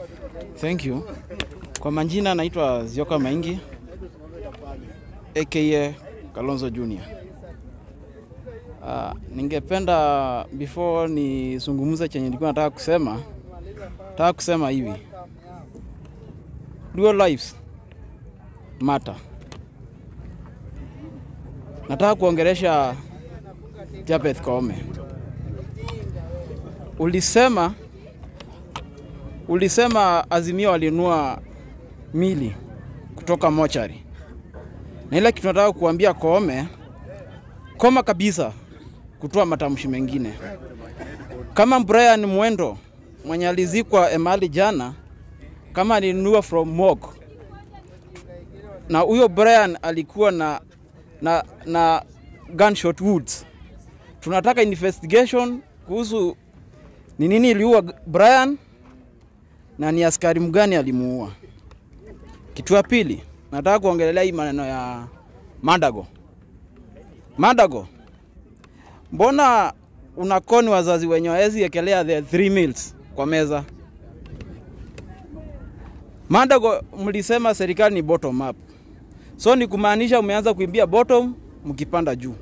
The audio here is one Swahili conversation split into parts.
Thank you. Kwa majina naitwa Zioka Maingi aka Kalonzo Junior. Uh, ningependa before nizungumze chenye nilikuwa nataka kusema, nataka kusema hivi. Dual lives matter. Nataka kuongelesha Japeth Koome. Ulisema ulisema Azimio walinunua mili kutoka mochari, na ile kitu nataka kuambia Koome, koma kabisa kutoa matamshi mengine. Kama Brian Mwendo mwenye alizikwa Emali jana, kama alinunua from morgue, na huyo Brian alikuwa na, na, na gunshot wounds, tunataka investigation kuhusu ni nini iliua Brian na ni askari mgani alimuua. Kitu ya pili, nataka kuongelelea hii maneno ya Madago. Madago, mbona unakoni wazazi wenye wawezi ekelea the three meals kwa meza? Madago, mlisema serikali ni bottom up, so ni kumaanisha umeanza kuimbia bottom mkipanda juu.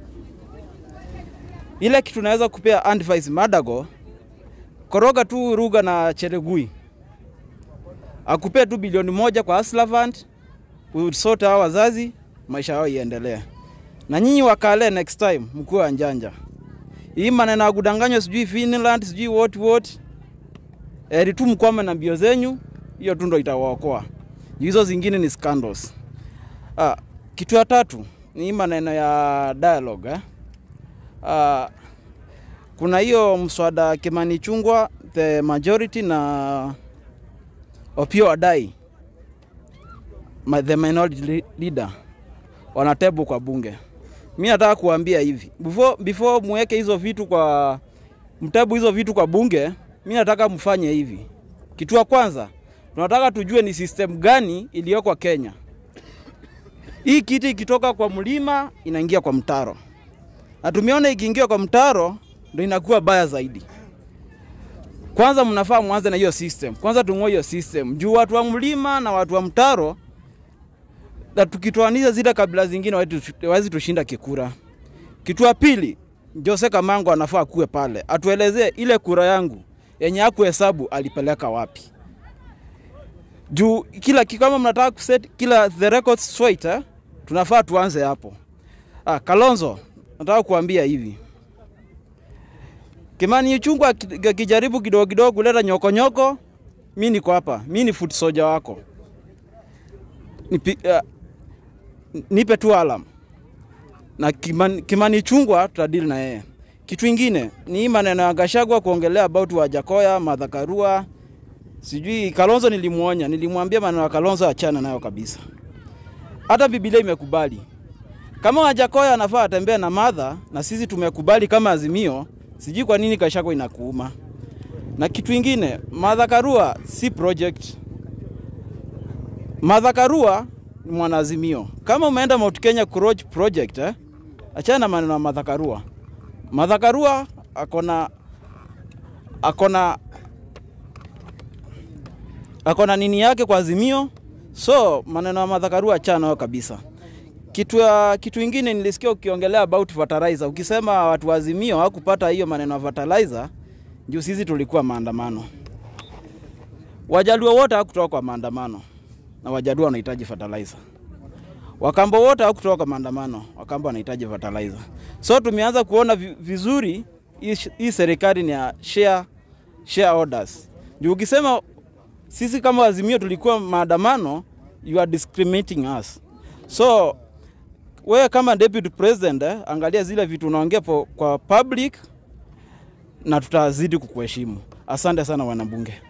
Ile kitu naweza kupea advice Madago, koroga tu Ruga na Cheregui akupee tu bilioni moja kwa Hustler Fund, usote hao wazazi, maisha yao iendelee. Na nyinyi wakale next time mkuwe wanjanja. Hii maneno ya kudanganywa sijui Finland sijui what what, eri tu mkwame na mbio zenyu, hiyo tu ndo itawaokoa. Hizo zingine ni scandals. Ah, kitu ya tatu ni hii maneno ya dialogue eh? Ah, kuna hiyo mswada Kimani Chungwa the majority na Opiyo Wandayi ma- the minority le- leader wanatebu kwa bunge. Mi nataka kuambia hivi before, before muweke hizo vitu kwa mtebu hizo vitu kwa bunge, mi nataka mfanye hivi. Kitu ya kwanza tunataka tujue ni system gani iliyoko Kenya. Hii kiti ikitoka kwa mlima inaingia kwa mtaro, na tumeona ikiingia kwa mtaro ndo inakuwa baya zaidi. Kwanza mnafaa mwanze na hiyo system. Kwanza tung'oe hiyo system. Juu watu wa mlima na watu wa mtaro na tukitoanisha zile kabila zingine wawezi tushinda kikura. Kitu ya pili, Jose Kamango anafaa kuwe pale. Atuelezee ile kura yangu yenye hakuhesabu alipeleka wapi. Juu kila kama mnataka kuset kila the records straight eh, tunafaa tuanze hapo. Ah, Kalonzo, nataka kuambia hivi. Kimani Ichung'wah aki- akijaribu kidogo kidogo kuleta nyokonyoko, mi niko hapa, mi ni foot soldier wako. Nipi, uh, nipe tu alam na Kimani, Kimani Ichung'wah tutadili na yeye. Kitu ingine ni hii maneno ya Gachagua kuongelea about Wajakoya, Martha Karua, sijui Kalonzo. Nilimuonya, nilimwambia maneno ya Kalonzo achana nayo kabisa. Hata Biblia imekubali kama Wajakoya anafaa atembee na Martha na sisi tumekubali kama Azimio, sijui kwa nini Gachagua inakuuma. Na kitu ingine, Martha Karua si project. Martha Karua ni mwanaazimio. Kama umeenda Mount Kenya Courage project eh, achana na maneno ya Martha Karua. Martha Karua akona akona akona nini yake kwa Azimio, so maneno ya Martha Karua achana nayo kabisa. Kitu, ya, kitu ingine nilisikia ukiongelea about fertilizer, ukisema watu wa Azimio hawakupata hiyo maneno ya fertilizer, juu sisi tulikuwa maandamano. Wajaluo wote hawakutoka kwa maandamano na Wajaluo wanahitaji fertilizer. Wakambo wote hawakutoka kwa maandamano, Wakambo wanahitaji fertilizer. So tumeanza kuona vi- vizuri hii sh- hii serikali ni ya share, share orders. Juu ukisema sisi kama Azimio tulikuwa maandamano, you are discriminating us. So wewe kama deputy president eh, angalia zile vitu unaongea po- kwa public na tutazidi kukuheshimu. Asante sana wanabunge.